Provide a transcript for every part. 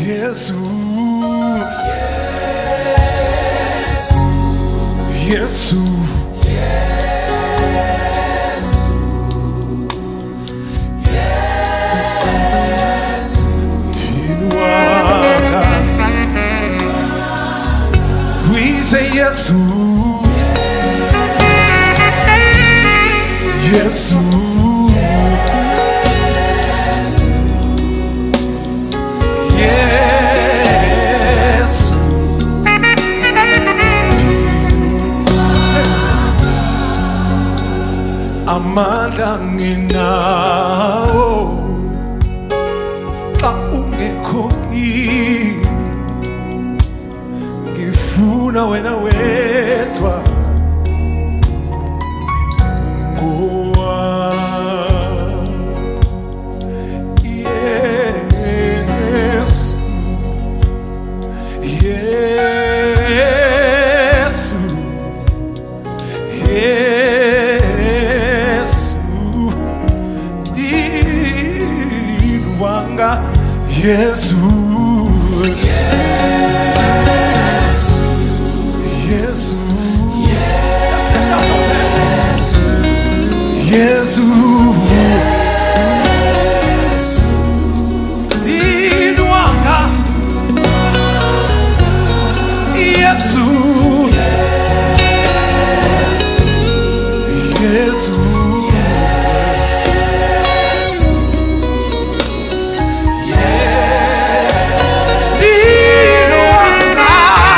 Yesu Yesu Tinuanga We say Yesu Yesu Yesu amandla nginawo xa ungekho kimi ngifuna wena wedwa ngowa Yesu Yesu Yesu Dilwanga Yesu Yesu Yesu Dilwanga Yesu Yesu Dilwanga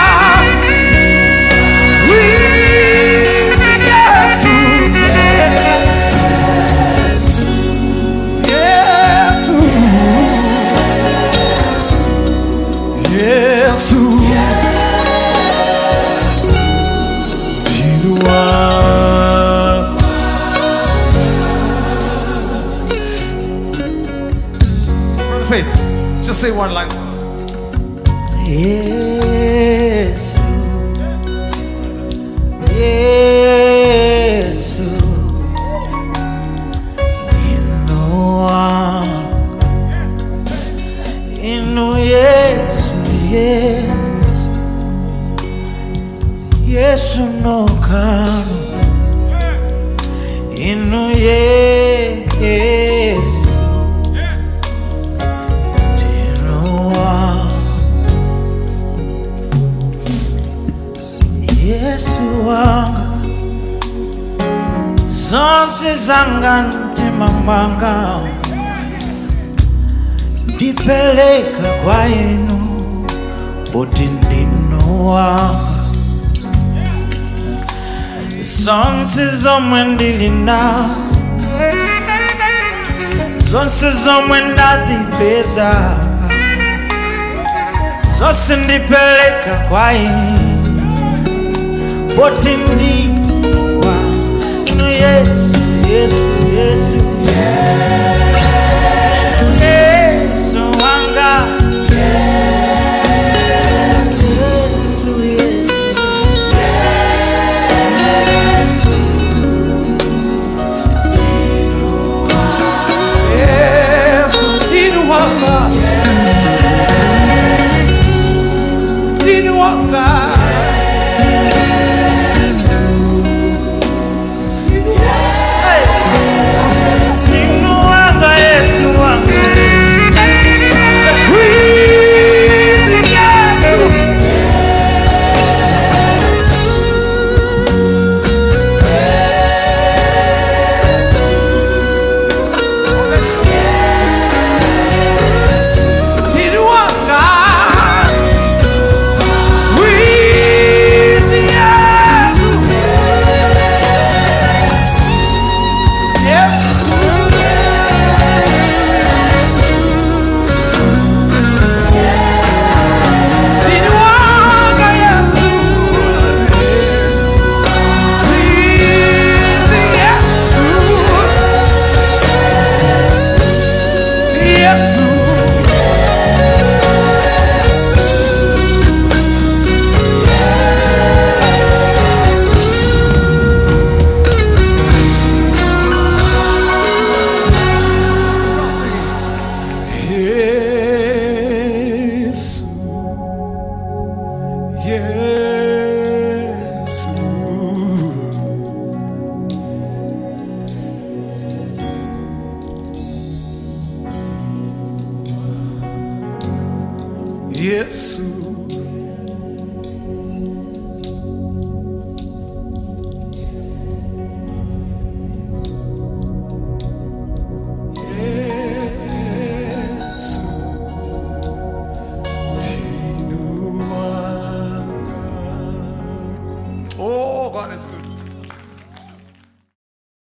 Yesu Yesu Yesu Dilwanga Brother Faith, just say one line. Yesu Yesu Inua Inu Yesu Yesu Yesu no kano Inu Yesu Inua Yesu wanga zonse zanga mtima mwanga ndipeleka kwa inu poti ndinu wanga zonse zomwe ndili nazo zonse zomwe ndazipeza zonse ndipeleka kwa inu poti ndiwa inu yesu yesu yesu yesu wanga yesu yesu Yesu Dilwanga Dilwanga sinu wanga Yesu